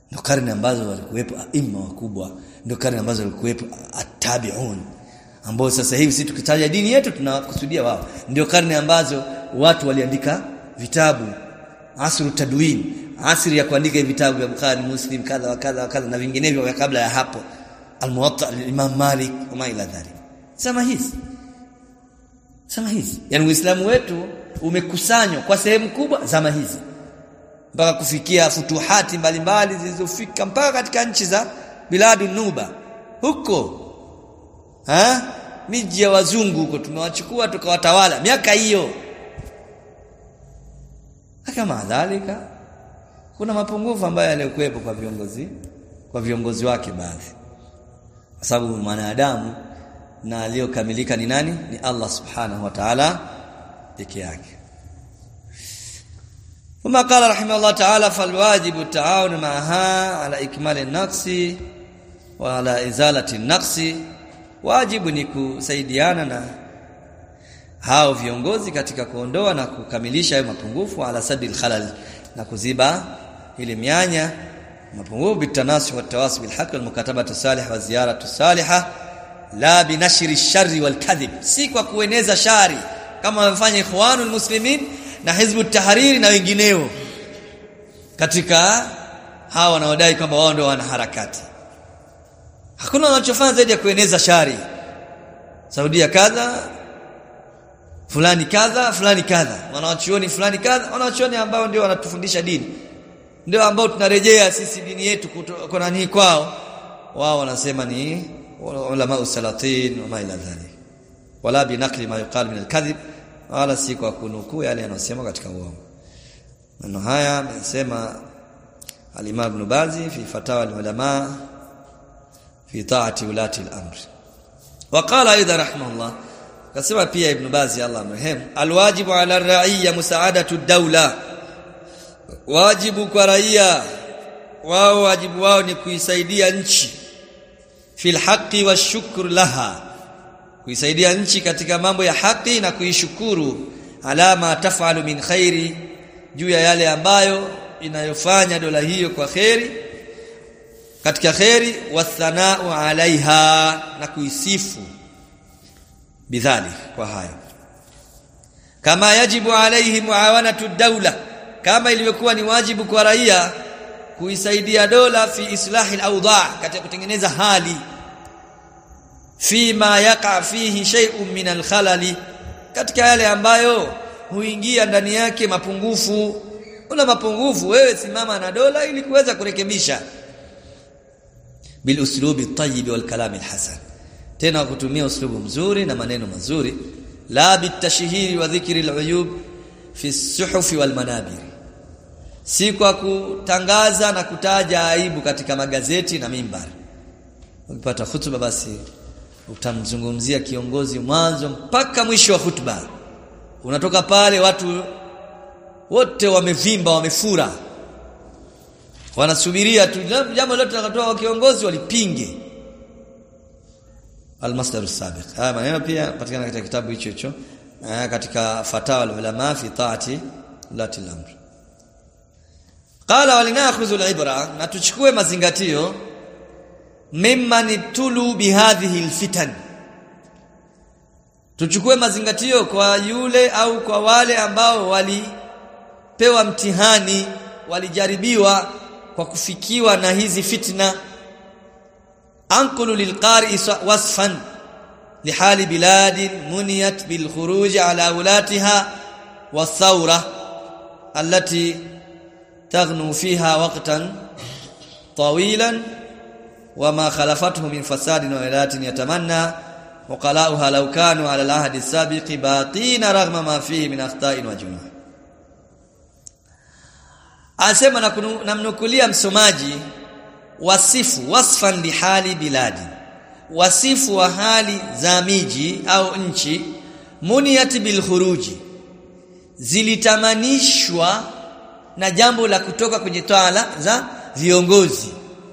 ndio karne ambazo walikuwepo aima wakubwa ndio karne ambazo walikuwepo attabi'un ambao sasa hivi sisi tukitaja dini yetu tunakusudia wao ndio karne ambazo watu waliandika vitabu asru tadwin asri ya kuandika vitabu vya Bukhari Muslim kadha wa kadha wa kadha na vinginevyo vya kabla ya hapo al-Muwatta al-Imam Malik wa ila dhalik sema hizi sema hizi yani Uislamu wetu umekusanywa kwa sehemu kubwa zama hizi mpaka kufikia futuhati mbalimbali zilizofika mpaka katika nchi za biladu nuba huko ha miji ya wazungu huko tumewachukua tukawatawala miaka hiyo kama dhalika kuna mapungufu ambayo yalikuwepo kwa viongozi kwa viongozi wake baadhi kwa sababu mwanadamu na aliyokamilika ni nani ni Allah subhanahu wa ta'ala peke yake ثم قال رحمه الله تعالى فالواجب التعاون معها على إكمال النقص وعلى إزالة النقص wajibu ni kusaidiana na hao viongozi katika kuondoa na kukamilisha hayo mapungufu ala sadil khalal na kuziba ile mianya mapungufu bitanasi wa tawasi bil haqq wal mukatabatu salih wa ziyaratu salihah la binashri sharri wal kadhib si kwa kueneza shari kama wamefanya ikhwanul muslimin na hizbu tahariri na wengineo katika hawa wanaodai kwamba wao ndio wana harakati hakuna wanachofanya zaidi ya kueneza shari Saudia kadha fulani kadha fulani kadha wanawachuoni fulani kadha wanawachuoni ambao ndio wanatufundisha dini ndio ambao tunarejea sisi dini yetu kwa nani kwao wao wanasema ni ulama usalatin wa ma ila dhalik wala binakli ma yuqal min alkadhib wala si kwa kunukuu yale yanayosema katika uongo maneno haya amesema al-Imam Ibn Bazi fi fatawa al-ulama fi ta'ati ulati al-amr وقال ايضا رحمه الله kasema pia ibn bazi Allah mrehemu alwajibu ala ar-ra'iyya musaadatu ad-dawla wajibu kwa raia wao wajibu wao ni kuisaidia nchi fil haqqi washukr laha kuisaidia nchi katika mambo ya haki na kuishukuru alama tafalu min khairi juu ya yale ambayo inayofanya dola hiyo kwa khairi katika khairi wathanau alaiha na kuisifu bidhalik kwa hayo kama yajibu alaihi muawanatu dawla kama ilivyokuwa ni wajibu kwa raia kuisaidia dola fi islahi al-awda katika kutengeneza hali fima yaqa fihi shay'un min al-khalali katika yale ambayo huingia ndani yake mapungufu una mapungufu wewe simama na dola ili kuweza kurekebisha bil uslubi at-tayyib wal kalam al-hasan tena kutumia uslubu mzuri na maneno mazuri la bitashhiri wa dhikri al-uyub fi as-suhuf wal manabir si kwa kutangaza na kutaja aibu katika magazeti na mimbari ukipata hutuba basi utamzungumzia kiongozi mwanzo mpaka mwisho wa hutuba unatoka pale watu wote wamevimba wamefura wanasubiria tu jambo lote takatoa kiongozi walipinge almasdar sabiq haya maneno pia patikana katika kitabu hicho hicho katika fatawa ulama fi taati lati al-amr qala walinakhudhu al-ibra na tuchukue mazingatio mimman tulu bihadhihi alfitan tuchukue mazingatio kwa yule au kwa wale ambao walipewa mtihani walijaribiwa kwa kufikiwa na hizi fitna anqulu lilqari wasfan lihali biladin muniyat bilkhuruj ala ulatiha والثوره التي تغنو فيها وقتا طويلا وما خلفته من فساد وإلات يتمنى وقلاؤها لو كانوا على العهد السابق باقين رغم ما فيه من أخطاء وجنوح asema na namnukulia msomaji wasifu wasfan lihali biladi wasifu wa hali za miji au nchi muniyat bil khuruji zilitamanishwa na jambo la kutoka kwenye tawala za viongozi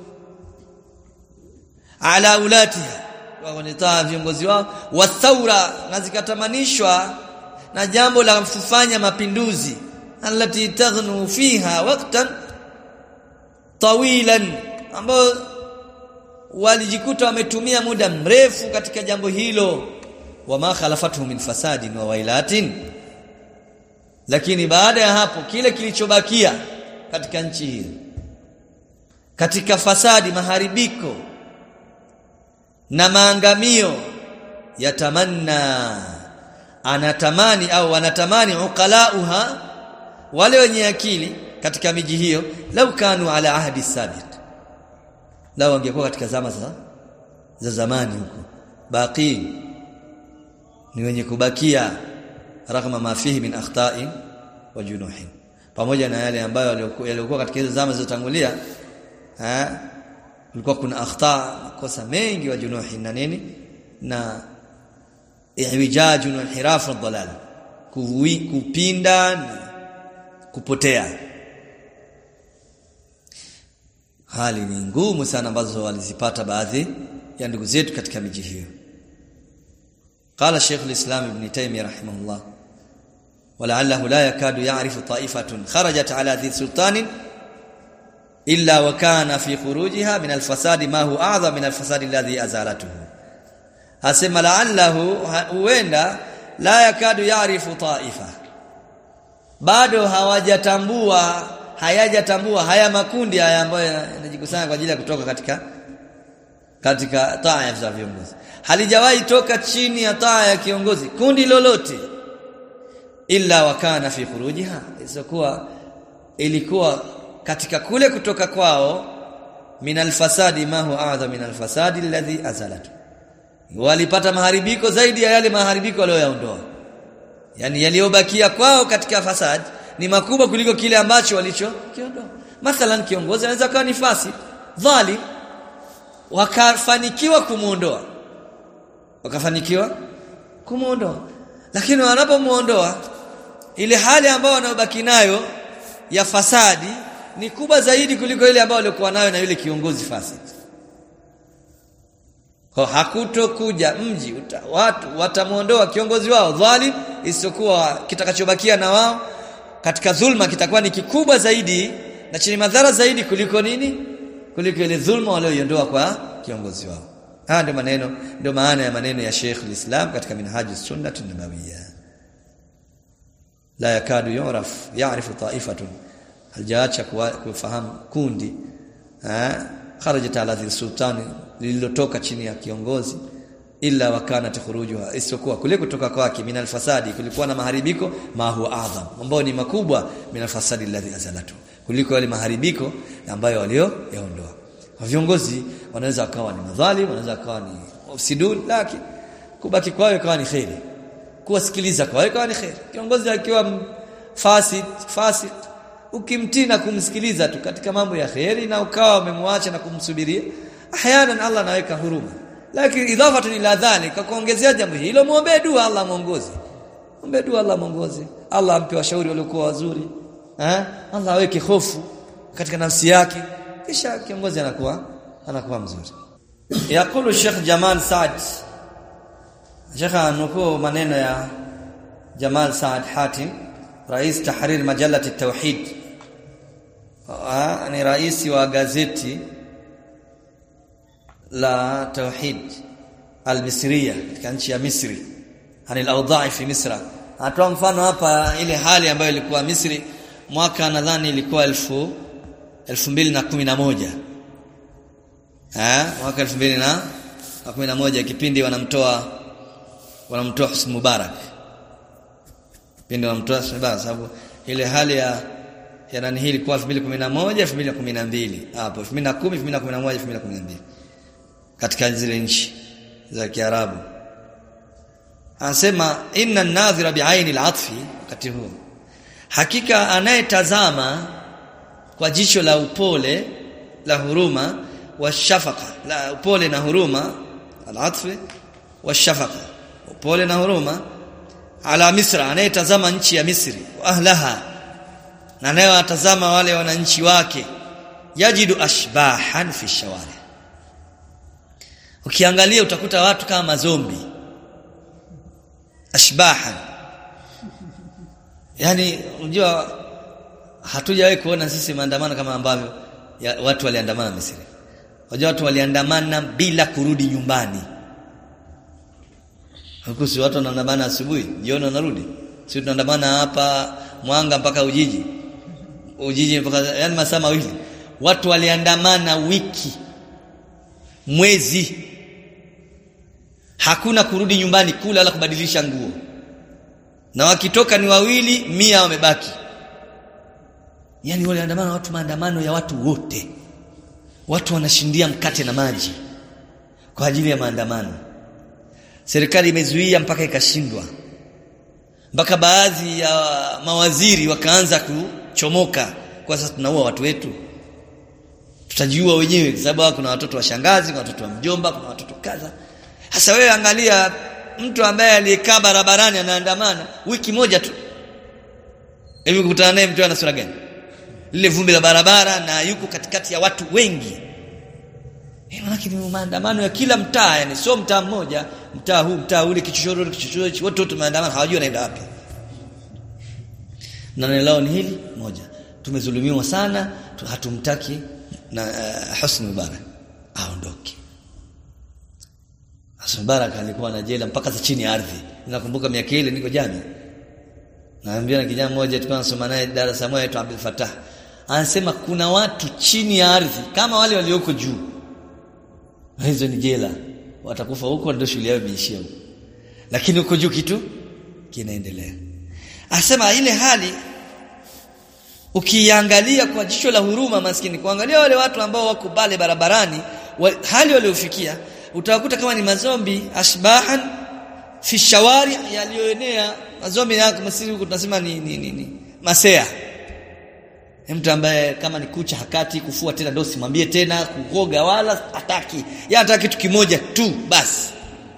ala ulatiha wanitaa viongozi wao wa thaura na zikatamanishwa na jambo la kufanya mapinduzi allati taghnu fiha waqtan tawilan ambao walijikuta wametumia muda mrefu katika jambo hilo wama khalafatuhu min fasadin wa wailatin lakini baada ya hapo kile kilichobakia katika nchi hiyo katika fasadi maharibiko na maangamio yatamanna anatamani au wanatamani uqalauha wale wenye akili katika miji hiyo lau kanu ala ahdi sabit lau wangekuwa katika zama za za zamani huko baqi ni wenye kubakia ragma ma fihi min akhta'in wa junuhin pamoja na yale ambayo yalikuwa katika hizo zama zilizotangulia eh kulikuwa kuna akhta makosa mengi wa junuhin na nini na iwijaj na inhiraf dalal kuwi kupinda na kupotea hali ni ngumu sana ambazo walizipata baadhi ya ndugu zetu katika miji hiyo قال شيخ الإسلام ابن تيمية رحمه الله ولعله لا يكاد يعرف طائفة خرجت على ذي سلطان إلا وكان في خروجها من الفساد ما هو أعظم من الفساد الذي أزالته asema la'allahu huenda la yakadu ya'rifu ta'ifa bado hawajatambua hayajatambua haya makundi haya ambayo yanajikusanya kwa ajili ya kutoka katika katika taa za viongozi halijawahi toka chini ya taa ya kiongozi kundi lolote illa wakana fi khurujiha isipokuwa ilikuwa katika kule kutoka kwao min alfasadi ma huwa a'dha min alfasadi alladhi azalatu walipata maharibiko zaidi ya yale maharibiko walioyaondoa yani yaliyobakia kwao katika fasad ni makubwa kuliko kile ambacho walichokiondoa mathalan kiongozi anaweza kuwa ni fasi dhalim wakafanikiwa kumuondoa wakafanikiwa kumuondoa lakini wanapomuondoa ile hali ambayo wanayobaki nayo ya fasadi ni kubwa zaidi kuliko ile ambayo walikuwa nayo na yule kiongozi fasidi kwa hakutokuja mji uta, watu watamuondoa kiongozi wao dhalim isiyokuwa kitakachobakia na wao katika dhulma kitakuwa ni kikubwa zaidi na chenye madhara zaidi kuliko nini kuliko ile dhulma walioiondoa kwa kiongozi wao haya ndio maneno ndio maana ya maneno ya Sheikh al-Islam katika minhaji sunnah an-nabawiyya la yakadu yuraf ya'rifu ta'ifatun haljaacha kufahamu kundi kharajat ala dhil sultani lililotoka chini ya kiongozi illa wakanat khurujuha isiyokuwa kule kutoka kwake min alfasadi kulikuwa na maharibiko ma huwa adham ambao ni makubwa min alfasadi alladhi azalatu kuliko yale maharibiko ambayo walio yaondoa viongozi wanaweza wakawa ni madhalim wanaweza wakawa ni mufsidun lakini kubaki kwao ikawa ni khairi kuwasikiliza kwao ikawa ni khairi kiongozi akiwa fasid fasik ukimtii na kumsikiliza tu katika mambo ya khairi na ukawa umemwacha na kumsubiria ahyanan Allah anaweka huruma lakini idhafatu ila dhalika kuongezea jambo hilo muombe dua Allah muongoze muombe dua Allah muongoze Allah ampe washauri waliokuwa wazuri eh Allah aweke hofu katika nafsi yake kisha kiongozi anakuwa anakuwa mzuri yakulu Sheikh Jamal Saad Sheikh anukuu maneno ya Jamal Saad Hatim rais tahrir majalati tauhid ni rais wa gazeti la tauhid al-misriya katika nchi ya Misri anil awdha'i fi Misra atoa mfano hapa ile hali ambayo ilikuwa Misri mwaka nadhani ilikuwa elfu 2011 eh mwaka 2011 kipindi wanamtoa wanamtoa Husni Mubarak kipindi wanamtoa Husni Mubarak sababu ile hali ya ya nani hii ilikuwa 2011 2012 hapo 2010 2011 2012 katika zile nchi za Kiarabu anasema inna an-nadhira bi'aini al-'atfi wakati huo hakika anayetazama kwa jicho la upole la huruma wa shafaka la upole na huruma al-'atfi wa shafaka upole na huruma ala misra anayetazama nchi ya Misri wa ahlaha na anayewatazama wale wananchi wake yajidu ashbahan fi shawari ukiangalia utakuta watu kama mazombi ashbahan yani unajua hatujawahi kuona sisi maandamano kama ambavyo ya watu waliandamana Misri Wajua watu waliandamana bila kurudi nyumbani huku si watu wanaandamana asubuhi jioni wanarudi si tunaandamana hapa Mwanga mpaka Ujiji Ujiji mpaka yani masaa mawili watu waliandamana wiki mwezi hakuna kurudi nyumbani kula wala kubadilisha nguo na wakitoka ni wawili mia wamebaki yani waliandamana watu maandamano ya watu wote watu wanashindia mkate na maji kwa ajili ya maandamano serikali imezuia mpaka ikashindwa mpaka baadhi ya mawaziri wakaanza kuchomoka kwa sasa tunaua watu wetu tutajiua wenyewe kwa sababu kuna watoto wa shangazi kuna watoto wa mjomba kuna watoto kadha sasa wewe angalia mtu ambaye aliyekaa barabarani anaandamana wiki moja tu hivi kukutana naye mtu ana sura gani lile vumbi la barabara na yuko katikati ya watu wengi lakini maandamano ya kila mtaa yani sio mtaa mmoja mtaa huu mtaa ule kichochoro kichochoro wote wote maandamano hawajui wanaenda wapi na neno lao ni hili moja tumezulumiwa sana hatumtaki na uh, Husni Mubarak aondoke Husni Mubarak alikuwa na jela mpaka za chini ya ardhi ninakumbuka miaka ile niko jana naambia na kijana mmoja tulikuwa tunasoma naye darasa moja aitwa Abdul Fattah anasema kuna watu chini ya ardhi kama wale walioko juu hizo ni jela watakufa huko ndio shule yao imeishia huko lakini huko juu kitu kinaendelea asema ile hali ukiangalia kwa jicho la huruma maskini kuangalia wale watu ambao wako pale barabarani wa, hali waliofikia utawakuta kama ni mazombi ashbahan fi shawari yaliyoenea mazombi yako masiri huko tunasema ni, ni, ni, ni masea mtu ambaye kama ni kucha hakati kufua tena ndio simwambie tena kukoga wala hataki yeye anataka kitu kimoja tu basi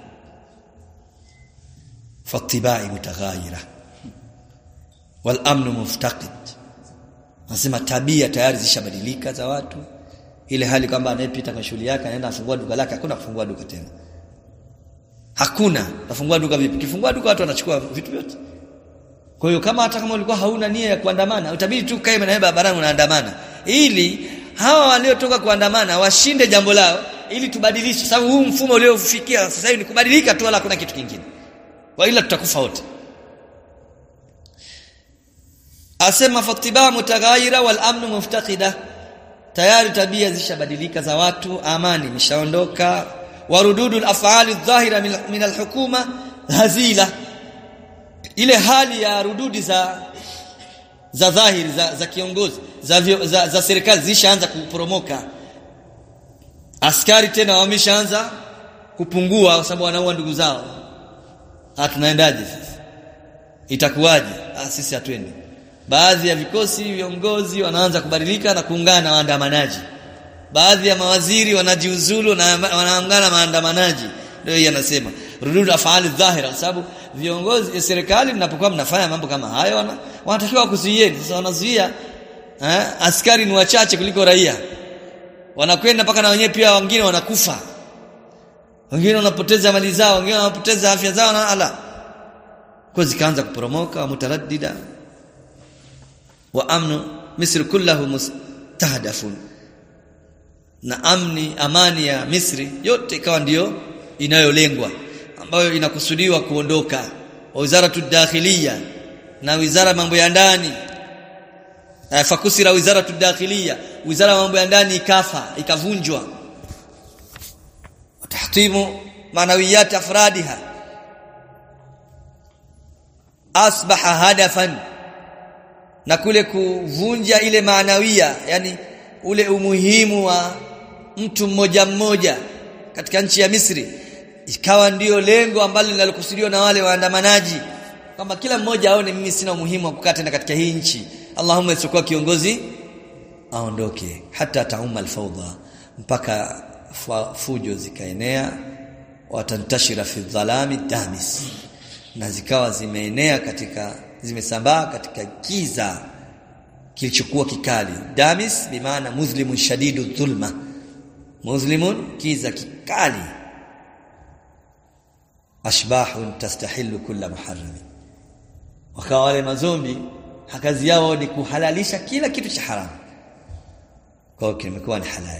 fatibai mutaghayira wal amnu muftaqid nasema tabia tayari zishabadilika za watu ile hali kwamba anayepita kwa shughuli yake anaenda afungua duka lake hakuna kufungua duka tena hakuna tafungua duka vipi kifungua duka watu wanachukua vitu vyote kwa hiyo kama hata kama ulikuwa hauna nia ya kuandamana utabidi tu kae na barabarani unaandamana ili hawa waliotoka kuandamana washinde jambo lao ili tubadilishe sababu huu mfumo uliofikia sasa hivi ni kubadilika tu wala hakuna kitu kingine kwa ila tutakufa wote asema fatibaa mutaghayira wal amnu muftaqida tayari tabia zishabadilika za watu amani imeshaondoka warududul af'ali dhahira min alhukuma hazila ile hali ya rududi za za dhahiri za, za kiongozi za, za, za serikali zishaanza kuporomoka askari tena wameshaanza kupungua kwa sababu wanaua ndugu zao hatunaendaje sasa itakuwaje ah sisi hatuendi baadhi ya vikosi viongozi wanaanza kubadilika na kuungana na waandamanaji baadhi ya mawaziri wanajiuzulu na wanaungana na maandamanaji ndio yeye anasema rudud afali dhahira sababu viongozi serikali mnapokuwa mnafanya mambo kama hayo wana, wanatakiwa kuzuieni sasa wanazuia eh, askari ni wachache kuliko raia wanakwenda mpaka na wenyewe pia wengine wanakufa wengine wanapoteza mali zao wengine wanapoteza afya zao na ala kwa zikaanza kuporomoka mutaraddida wa amnu misri kullahu mustahdafun na amni amani ya Misri yote ikawa ndiyo inayolengwa ambayo inakusudiwa kuondoka wa wizara tudakhiliya na wizara mambo ya ndani fakusira wizara tudakhiliya wizara mambo ya ndani ikafa ikavunjwa tahtimu manawiyat afradiha asbaha hadafan na kule kuvunja ile maanawia yani ule umuhimu wa mtu mmoja mmoja katika nchi ya Misri ikawa ndiyo lengo ambalo linalokusudiwa na wale waandamanaji kwamba kila mmoja aone mimi sina umuhimu wa kukaa tena katika hii nchi Allahumma isikuwa kiongozi aondoke hata tauma alfawda mpaka fujo zikaenea watantashira fi dhalami damis na zikawa zimeenea katika zimesambaa katika giza kilichokuwa kikali damis bimaana muslimun shadidu dhulma muslimun kiza kikali ashbahun tastahillu kulla muharram wakawa wale mazombi kazi yao ni kuhalalisha kila kitu cha haramu kwa hiyo kimekuwa ni halali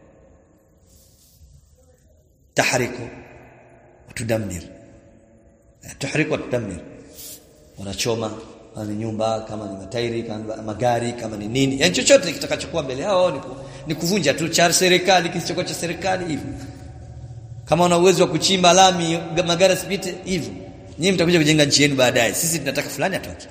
tahriku tudamir tuhriku tudamir unachoma kama ni nyumba kama ni matairi kama ni magari kama ni nini yani chochote kitakachokuwa mbele yao ni, ku, ni kuvunja tu cha serikali kisichokuwa cha serikali hivyo kama una uwezo wa kuchimba lami magari sipite hivyo nyinyi mtakuja kujenga nchi yenu baadaye sisi tunataka fulani atoke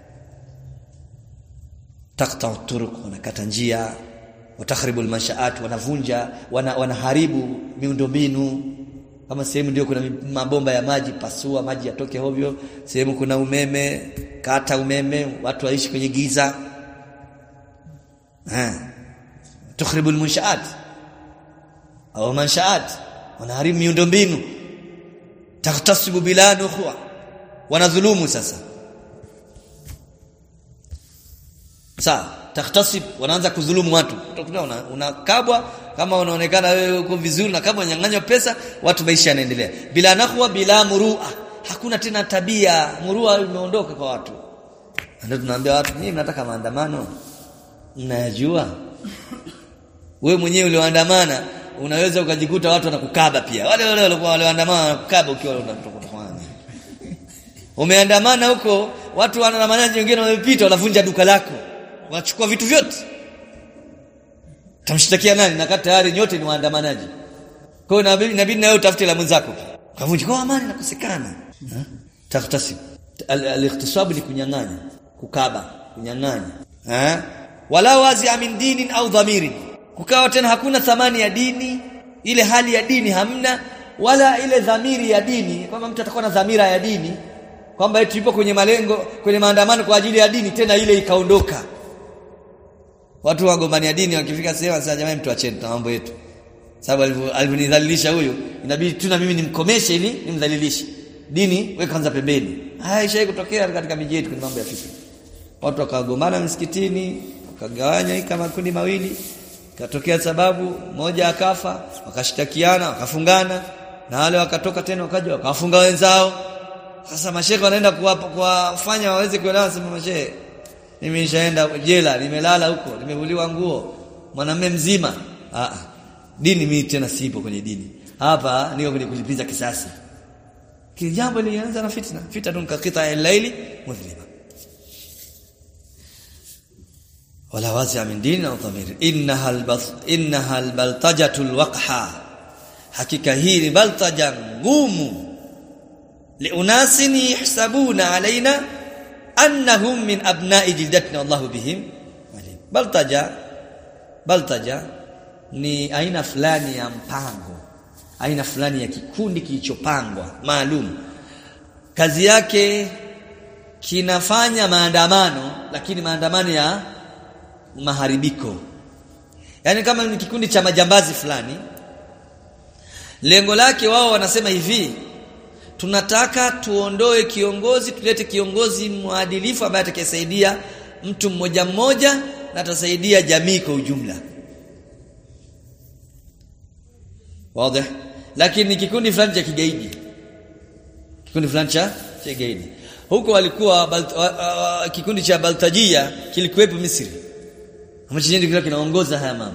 takta turuq wanakata njia watakhribu almanshaat wanavunja wana, wanaharibu miundombinu kama sehemu ndio kuna mabomba ya maji pasua maji yatoke hovyo sehemu kuna umeme kata umeme watu waishi kwenye giza eh tukhribu almunshaat au manshaat wanaharibu miundombinu tahtasibu bila nukhwa wanadhulumu sasa sawa takhtasib wanaanza kudhulumu watu utakuta unakabwa una kama unaonekana wewe uko vizuri na kama unyang'anywa pesa watu maisha yanaendelea bila nakhwa bila murua hakuna tena tabia murua imeondoka kwa watu ndio tunaambia watu nyinyi mnataka maandamano mnayajua wewe mwenyewe ulioandamana unaweza ukajikuta watu wanakukaba pia wale wale walikuwa walioandamana wanakukaba ukiwa unatoka umeandamana huko watu wanaandamanaji wengine wamepita wanavunja duka lako wanachukua vitu vyote tamshtakia nani na kati tayari nyote ni waandamanaji kwa hiyo inabidi inabidi na wewe utafute la mwenzako kavunja kwa amani nakosekana taftasi al-ikhtisab ni kunyang'anya kukaba kunyang'anya eh wala wazi min dinin au dhamirin kukawa tena hakuna thamani ya dini ile hali ya dini hamna wala ile dhamiri ya dini kwamba mtu atakuwa na dhamira ya dini kwamba eti yupo kwenye malengo kwenye maandamano kwa ajili ya dini tena ile ikaondoka watu wagombania dini wakifika sehemu sasa jamani mtu acheni na mambo yetu sababu alivyonidhalilisha huyu inabidi tu na mimi nimkomeshe ili nimdhalilishe dini weka kwanza pembeni haya ishaye kutokea katika miji yetu kwenye mambo ya fikra watu wakagombana msikitini wakagawanya hii kama kundi mawili katokea sababu moja akafa wakashtakiana wakafungana na wale wakatoka tena wakaja wakawafunga wenzao sasa mashehe wanaenda kuwafanya waweze kuelewa sema mashehe mimi nishaenda jela nimelala huko nimevuliwa nguo mwanamume mzima ah dini mimi tena sipo kwenye dini hapa niko kwenye kulipiza kisasi kile jambo lilianza na fitna fitna kakita al-laili mudhlima wala wasi'a min dini au dhamir innaha al-bas innaha al-baltajatu al-waqha hakika hii ni baltaja ngumu liunasin yahsabuna alaina annahum min abna'i jildatina wallahu bihim alim baltaja baltaja ni aina fulani ya mpango aina fulani ya kikundi kilichopangwa maalum kazi yake kinafanya maandamano lakini maandamano ya maharibiko yani kama ni kikundi cha majambazi fulani lengo lake wao wanasema hivi tunataka tuondoe kiongozi tulete kiongozi mwadilifu ambaye atakayesaidia mtu mmoja mmoja na atasaidia jamii kwa ujumla wazi lakini kikundi fulani cha kigaidi kikundi fulani cha kigaidi huko walikuwa balt, uh, uh, kikundi cha Baltajia kilikuwepo Misri ambacho ndio kinaongoza haya mambo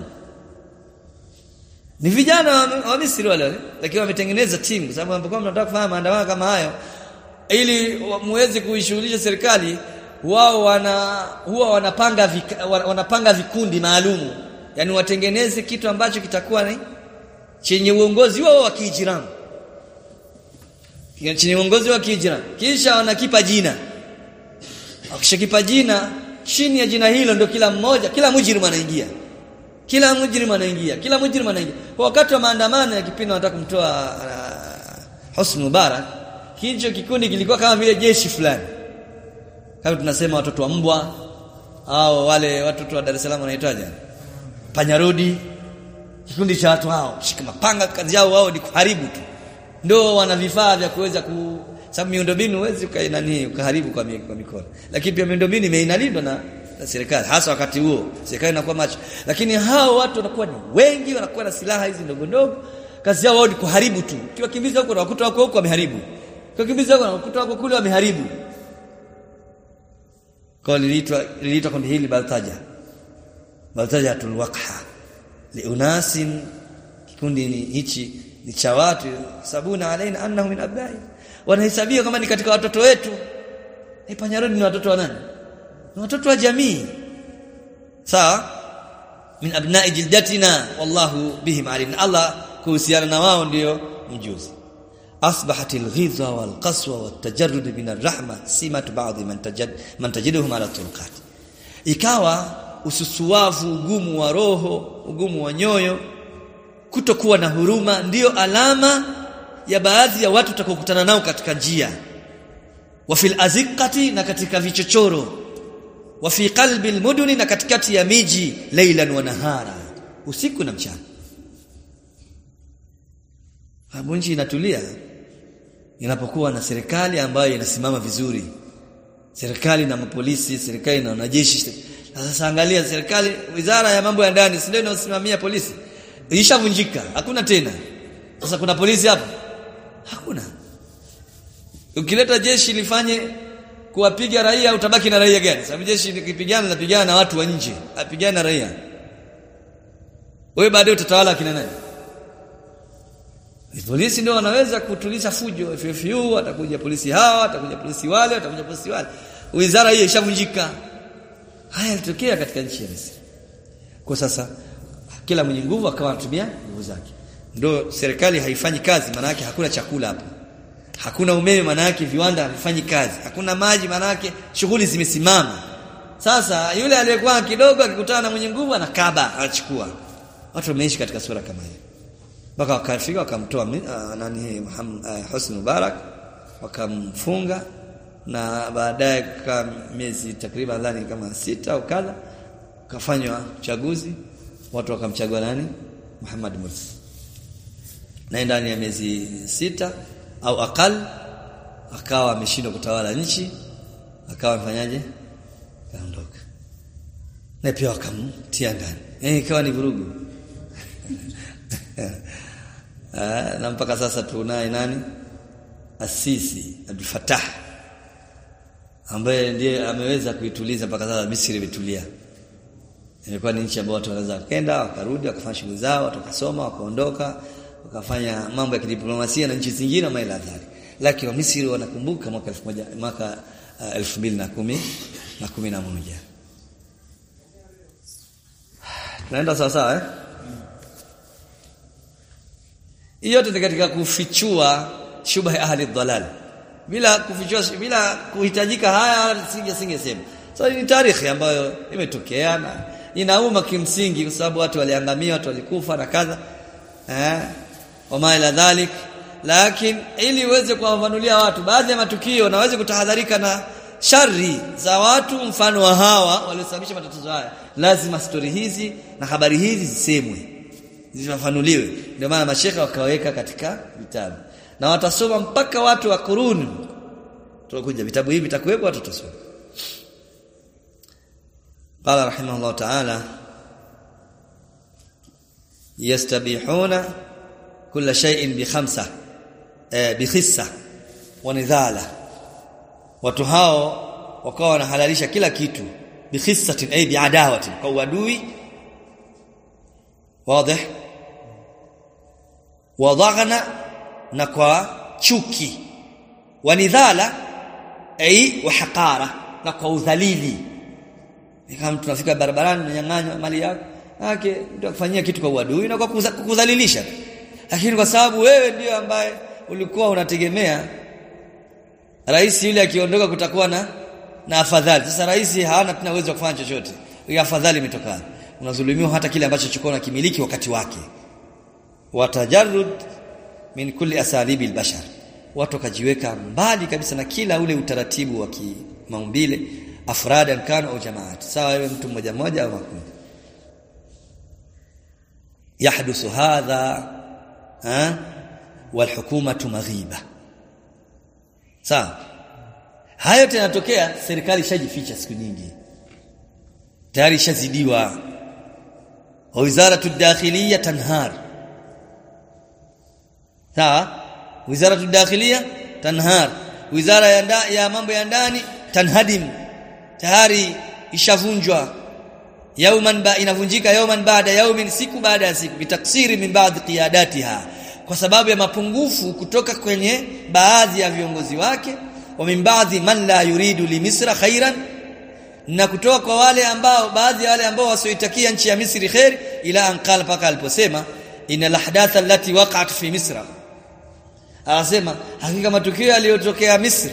ni vijana wa, wa Misri wale wale lakini wametengeneza timu sababu ambapo mnataka kufanya maandamano kama hayo ili muweze kuishughulisha serikali wao wana huwa wanapanga vika, wanapanga vikundi maalumu yani watengeneze kitu ambacho kitakuwa ni chenye uongozi wao wa kiijiramu chenye uongozi wa kiijiramu kisha wanakipa jina wakishakipa jina chini ya jina hilo ndio kila mmoja kila mujrimu anaingia kila mujrimu anaingia kila mujrimu anaingia kwa wakati wa maandamano ya kipindi wanataka kumtoa uh, Hosni Mubarak hicho kikundi kilikuwa kama vile jeshi fulani kama tunasema watoto wa mbwa au wale watoto wa Dar es Salaam wanaitwaje panyarodi kikundi cha watu hao shika mapanga kazi yao wao ni kuharibu tu ndio wana vifaa vya kuweza ku sababu miundombinu huwezi ukainani ukaharibu kwa, kwa mikono lakini pia miundombinu imeinalindwa na, na serikali hasa wakati huo serikali inakuwa macho lakini hao watu wanakuwa ni wengi wanakuwa na silaha hizi ndogo ndogo kazi yao wao ni kuharibu tu kiwakimbiza huko na wakuta wako huko wameharibu kiwakimbiza huko na wakuta wako kule wameharibu kwa liliitwa liliitwa kundi hili baltaja baltaja tulwaqha liunasin kikundi ni hichi ni cha watu sabuna alaina annahu min abnai wanahesabia kama ni katika watoto wetu eh panyarodi ni watoto wa nani ni watoto wa jamii sawa min abnai jildatina wallahu bihim alim Allah kuhusiana na wao ndio mjuzi أصبحت الغيظة والقسوة والتجرد من الرحمة سمة بعض من تجد من تجدهم على الطرقات ikawa ususuwavu ugumu wa roho ugumu wa nyoyo kutokuwa na huruma ndiyo alama ya baadhi ya watu utakokutana nao katika njia wa fil azikati na katika vichochoro wa fi qalbi almuduni na katikati ya miji laylan wa nahara usiku na mchana hapo nchi inatulia inapokuwa na serikali ambayo inasimama vizuri serikali na mapolisi serikali na wanajeshi sasa angalia serikali wizara ya mambo ya ndani si ndio inayosimamia polisi ilishavunjika hakuna tena sasa kuna polisi hapo hakuna ukileta jeshi lifanye kuwapiga raia utabaki na raia gani sababu jeshi likipigana linapigana na watu wa nje apigana na raia wewe baadaye utatawala kina nani Polisi ndio wanaweza kutuliza fujo. FFU atakuja polisi hawa, atakuja polisi wale, atakuja polisi wale. Wizara hiyo ishavunjika. Haya yalitokea katika nchi ya Misri. Kwa sasa kila mwenye nguvu akawa anatumia nguvu zake. Ndio serikali haifanyi kazi maana yake hakuna chakula hapo. Hakuna umeme maana yake viwanda havifanyi kazi. Hakuna maji maana yake shughuli zimesimama. Sasa yule aliyekuwa kidogo akikutana na mwenye nguvu anakaba, anachukua. Watu wameishi katika sura kama hiyo mpaka wakafika wakamtoa uh, nani Muhammad uh, Husni Mubarak wakamfunga na baadaye kwa miezi takriban ndani kama sita au kadha kafanywa uchaguzi watu wakamchagua nani Muhammad Mursi na ndani ya miezi sita au akal akawa ameshindwa kutawala nchi akawa afanyaje kaondoka na pia wakamtia ndani yani ikawa ni vurugu na mpaka sasa tunaye nani Asisi Abdul Fattah ambaye ndiye ameweza kuituliza mpaka sasa Misri imetulia. Ilikuwa ni nchi ambayo watu wanaweza kwenda wakarudi wakafanya shughuli zao, watu wakasoma, wakaondoka, wakafanya mambo ya kidiplomasia na nchi zingine kama ila dhali. Lakini wa Misri wanakumbuka mwaka 1000 mwaka uh, 2010 na 11. Tunaenda sawa sawa eh? yote ni katika kufichua shubha ahli dhalal bila kufichua bila kuhitajika haya singe singesema so ni tarehe ambayo imetokea na inauma kimsingi kwa sababu watu waliangamia watu walikufa na kadha eh wama ila dhalik lakini ili uweze kuwafanulia watu baadhi ya matukio na waweze kutahadharika na shari za watu mfano wa hawa waliosababisha matatizo haya lazima stori hizi na habari hizi zisemwe zifafanuliwe ndio maana mashekha wakaweka katika vitabu na watasoma mpaka watu wa kuruni tutakuja vitabu hivi vitakuwepo watu watasoma qala rahimahullah ta'ala yastabihuna kulla shay'in bi khamsa eh, bi khissa wa nidhala watu hao wakawa wanahalalisha kila kitu bi khissatin ay bi adawatin kwa uadui wazi wadhaghna na kwa chuki wanidhala ai wa haqara na kwa udhalili kama tunafika barabarani unanyang'anywa mali yako yake ndio kufanyia kitu kwa uadui na kwa kukudhalilisha lakini kwa sababu wewe ndio ambaye ulikuwa unategemea rais yule akiondoka kutakuwa na na afadhali sasa rais hana tena uwezo wa kufanya chochote hiyo afadhali imetokana unadhulumiwa hata kile ambacho chukua na kimiliki wakati wake watajarrud min kulli asalibi albashar watu kajiweka mbali kabisa na kila ule utaratibu wa kimaumbile afradan kanu au jamaat sawa wewe mtu mmoja mmoja au makundi yahdusu hadha ha walhukumatu maghiba sawa hayo yanatokea serikali ishajificha siku nyingi tayari ishazidiwa wizaratu dakhiliya tanhar sawa wizaratu dakhiliya tanhar wizara ya, nda, ya mambo ya ndani tanhadim tayari ishavunjwa yauman ba inavunjika yauman baada yaumin siku baada ya siku bitaksiri min baadhi qiyadatiha kwa sababu ya mapungufu kutoka kwenye baadhi ya viongozi wake wa min baadhi man la yuridu li misra khairan na kutoka kwa wale ambao baadhi ya wale ambao wasioitakia nchi ya Misri khair ila anqala paka aliposema inal ahdatha allati waqa'at fi misra anasema hakika matukio yaliyotokea Misri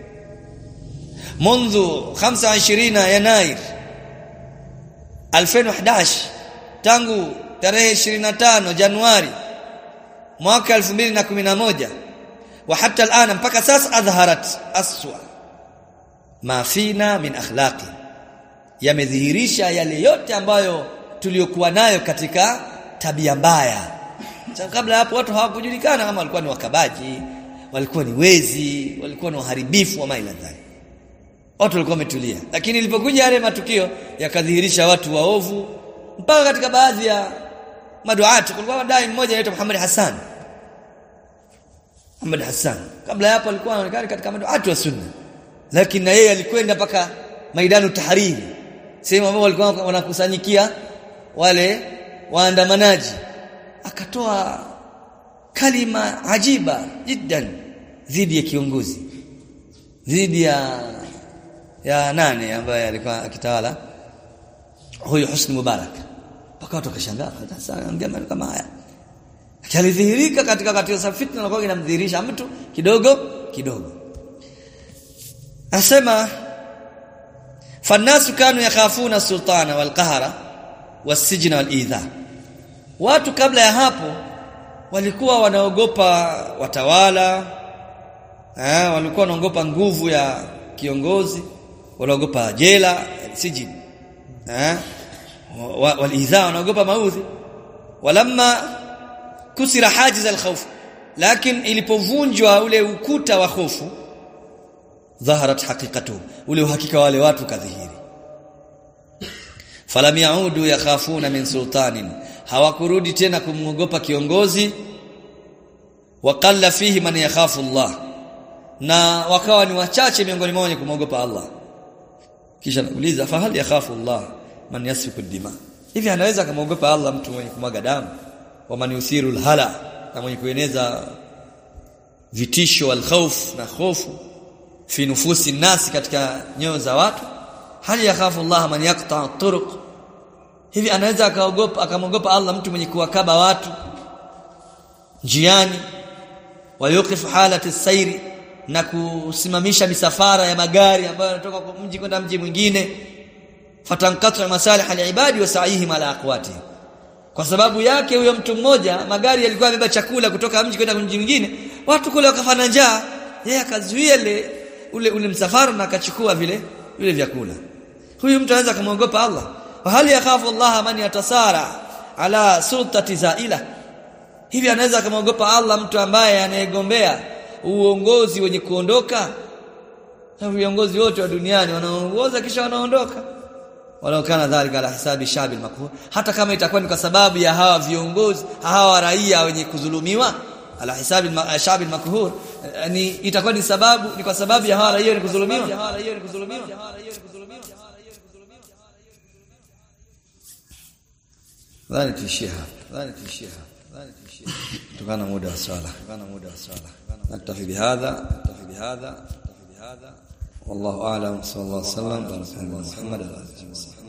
منذ 25 يناير 2011 tangu tarehe 25 Januari mwaka 2011 wa hata alana mpaka sasa adhaharat aswa ma fina min akhlaqi yamedhihirisha yale yote ambayo tuliyokuwa nayo katika tabia mbaya kabla hapo watu hawakujulikana kama walikuwa ni wakabaji walikuwa ni wezi walikuwa ni waharibifu wa maila dhali watu walikuwa wametulia lakini ilipokuja yale matukio yakadhihirisha watu waovu mpaka katika baadhi ya maduati kulikuwa dai mmoja anaitwa Muhammad Hassan Muhammad Hassan kabla hapo alikuwa anaonekana katika maduati wa sunna lakini na yeye alikwenda mpaka maidanu tahariri sehemu ambapo walikuwa wanakusanyikia wale waandamanaji akatoa kalima ajiba jiddan dhidi ya kiongozi dhidi ya ya nane ambaye alikuwa akitawala huyu Husni Mubarak mpaka watu wakashangaa sasa ongea maneno kama haya alidhihirika katika katika sa fitna na kwa inamdhihirisha mtu kidogo kidogo asema fannasu kanu yakhafuna sultana wal qahara wasijna wal idha watu kabla ya hapo walikuwa wanaogopa watawala eh walikuwa wanaogopa nguvu ya kiongozi wanaogopa jela sijin eh walidha wanaogopa maudhi walamma kusira hajiz alkhawf lakini ilipovunjwa ule ukuta wa hofu dhaharat haqiqatu ule uhakika wale watu kadhihiri falam yaudu yakhafuna min sultanin hawakurudi tena kumwogopa kiongozi waqalla fihi man yakhafu Allah na wakawa ni wachache miongoni mwao wenye kumwogopa Allah kisha nauliza fa hal yakhafu Allah man yasfiku dima hivi anaweza kumwogopa Allah mtu mwenye kumwaga damu wa man yusiru alhala na mwenye kueneza vitisho wal khawf na hofu fi nufusi nasi katika nyoyo za watu hal yakhafu Allah man yaqta turuq hivi anaweza akaogopa akamwogopa Allah mtu mwenye kuwakaba watu njiani wayuqif halati sairi na kusimamisha misafara ya magari ambayo yanatoka kwa mji kwenda mji mwingine fatankatu masalih alibadi wa sa'ihim ala aqwati kwa sababu yake huyo mtu mmoja magari yalikuwa yamebeba chakula kutoka mji kwenda mji mwingine watu kule wakafana njaa yeye akazuia ile ule ule msafara na akachukua vile vile vyakula huyu mtu anaweza kumwogopa Allah wa hali yakhafu Allah man yatasara ala sultati zaila hivi anaweza kumwogopa Allah mtu ambaye anayegombea uongozi wenye kuondoka na viongozi wote wa duniani wanaongoza kisha wanaondoka walau kana dhalika ala hisabi shabil makhur hata kama itakuwa ni kwa sababu ya hawa viongozi hawa raia wenye kudhulumiwa ala hisabi shabil makhur ni itakuwa ni sababu ni kwa sababu ya hawa raia wenye kudhulumiwa dhani tuishie hapa dhani tuishie hapa dhani tuishie kutokana muda wa swala kutokana muda wa swala naktafi bihadha naktafi bihadha naktafi bihadha والله اعلم صلى الله عليه وسلم بارك الله محمد وعلى اله وصحبه